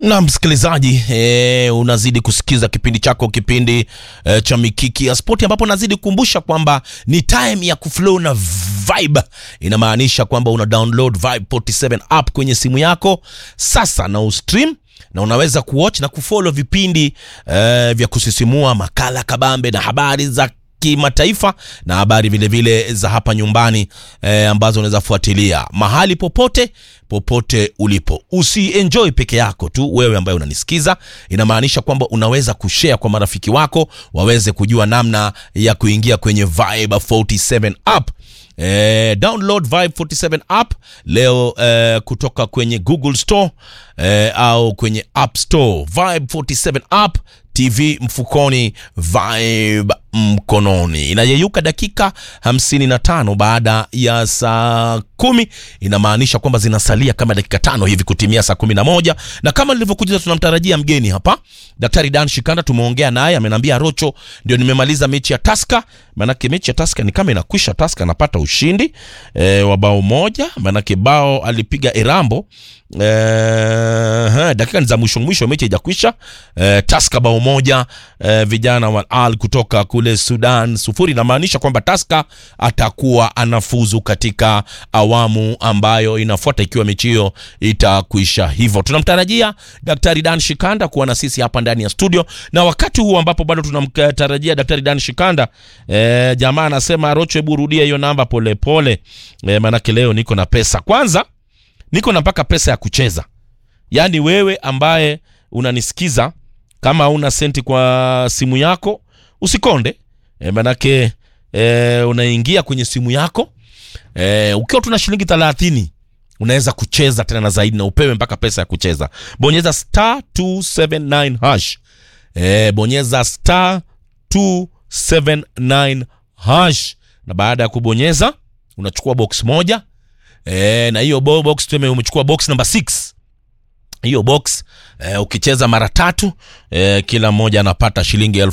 na msikilizaji e, unazidi kusikiza kipindi chako kipindi e, cha mikiki ya spoti ambapo nazidi kukumbusha kwamba ni time ya kuflow na vibe inamaanisha kwamba una download vibe 47 app kwenye simu yako sasa na ustream na unaweza kuwatch na kufollow vipindi e, vya kusisimua makala kabambe na habari za kimataifa na habari vilevile vile za hapa nyumbani eh, ambazo unaweza fuatilia mahali popote popote ulipo usienjoy peke yako tu wewe ambaye unanisikiza inamaanisha kwamba unaweza kushare kwa marafiki wako waweze kujua namna ya kuingia kwenye vibe 47 app Eh, download Vibe 47 app leo eh, kutoka kwenye Google Store eh, au kwenye App Store. Vibe 47 app, TV mfukoni, Vibe mkononi. Inayeyuka dakika 55 baada ya saa kumi, inamaanisha kwamba zinasalia kama dakika tano hivi kutimia saa kumi na moja na kama nilivyokujuza, tunamtarajia mgeni hapa, Daktari Dan Shikanda. Tumeongea naye, amenambia Rocho, ndio nimemaliza mechi ya Taska, maanake mechi ya Taska ni kama inakwisha. Taska anapata ushindi e, wa bao moja, maanake bao alipiga Erambo e, he, dakika ni za mwisho mwisho, mechi haijakwisha. E, Taska bao moja, e, vijana wa Al kutoka kule Sudan sufuri. Inamaanisha kwamba Taska atakuwa anafuzu katika awamu ambayo inafuata ikiwa mechi hiyo itakwisha. Hivyo tunamtarajia Daktari Dan Shikanda kuwa na sisi hapa ndani ya studio, na wakati huu ambapo bado tunamtarajia Daktari Dan Shikanda e, jamaa anasema Rocho, hebu rudia hiyo namba polepole e, maanake leo niko na pesa. Kwanza niko na mpaka pesa ya kucheza, yaani wewe ambaye unanisikiza kama una senti kwa simu yako usikonde e, manake e, unaingia kwenye simu yako e, ukiwa tuna shilingi thelathini unaweza kucheza tena na zaidi na upewe mpaka pesa ya kucheza. Bonyeza star 279 hash e, bonyeza star 279 hash, na baada ya kubonyeza unachukua box moja e, na hiyo box tuseme umechukua box number 6 hiyo box eh, ukicheza mara tatu eh, kila mmoja anapata shilingi elfu